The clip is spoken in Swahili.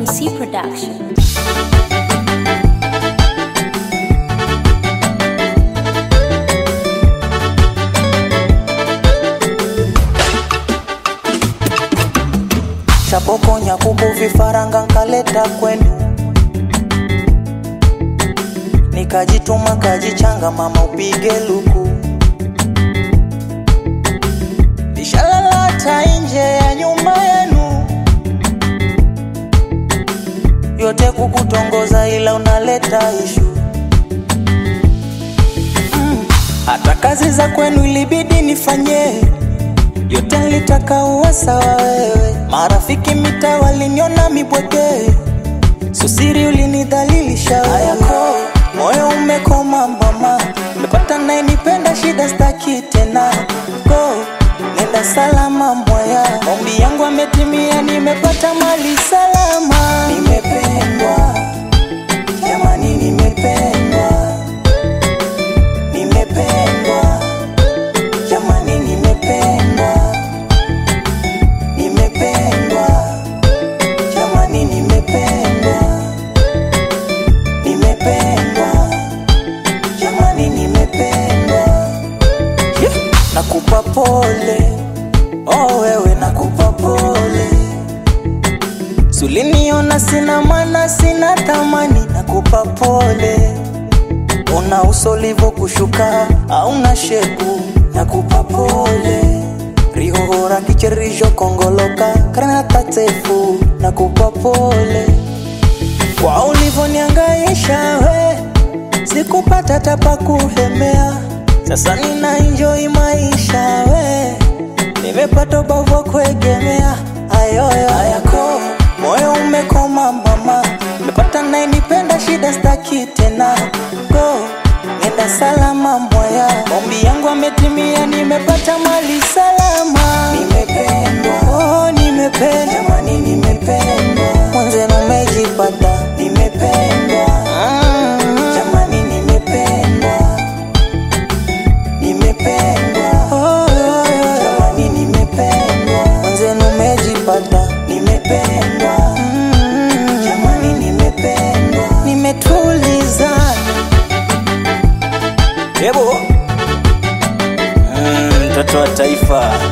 MC Production. shapokonya kuku vifaranga nkaleta kwenu nikajituma kajichanga mama upige luku nishalalata nje ya nyumba yenu yote kukutongoza ila unaleta ishu mm. hata kazi za kwenu ilibidi nifanye yote nilitaka uwe sawa wewe marafiki mita waliniona mibweke susiri ulinidhalilisha yako moyo umekoma mama mepata nayenipenda shida staki tena go nenda salama mwaya ombi yangu ametimia nimepata mali salama nimependwa jamani nimependwa nimependwa jamani nimependwa nimependwa jamani nimependwa nimependwa jamani nimependwa yeah. nakupa pole oh wewe nakupa pole suliniona sina mana sina thamani nakupa pole una uso livo kushuka auna shepu nakupa pole rihohora kicherijo kongoloka karnatatefu nakupa pole kwa ulivoniangaisha we sikupata tapa kuhemea sasa nina enjoy maisha we nimepata ubavu kuegemea ayoyo ayako moyo umekoma mama mepata nayenipenda shida staki tena go nenda salama mwaya ombi yangu ametimia nimepata mali salama nimependwa oh, nimependwa jamani nimependwa mwenzenu umejipata nimependwa mm. jamani nimependwa nimependwa oh, oh, oh. jamani nimependwa mwenzenu umejipata nimependwa mm. jamani nimependwa nimetulizana Yebo. Mm, mtoto wa taifa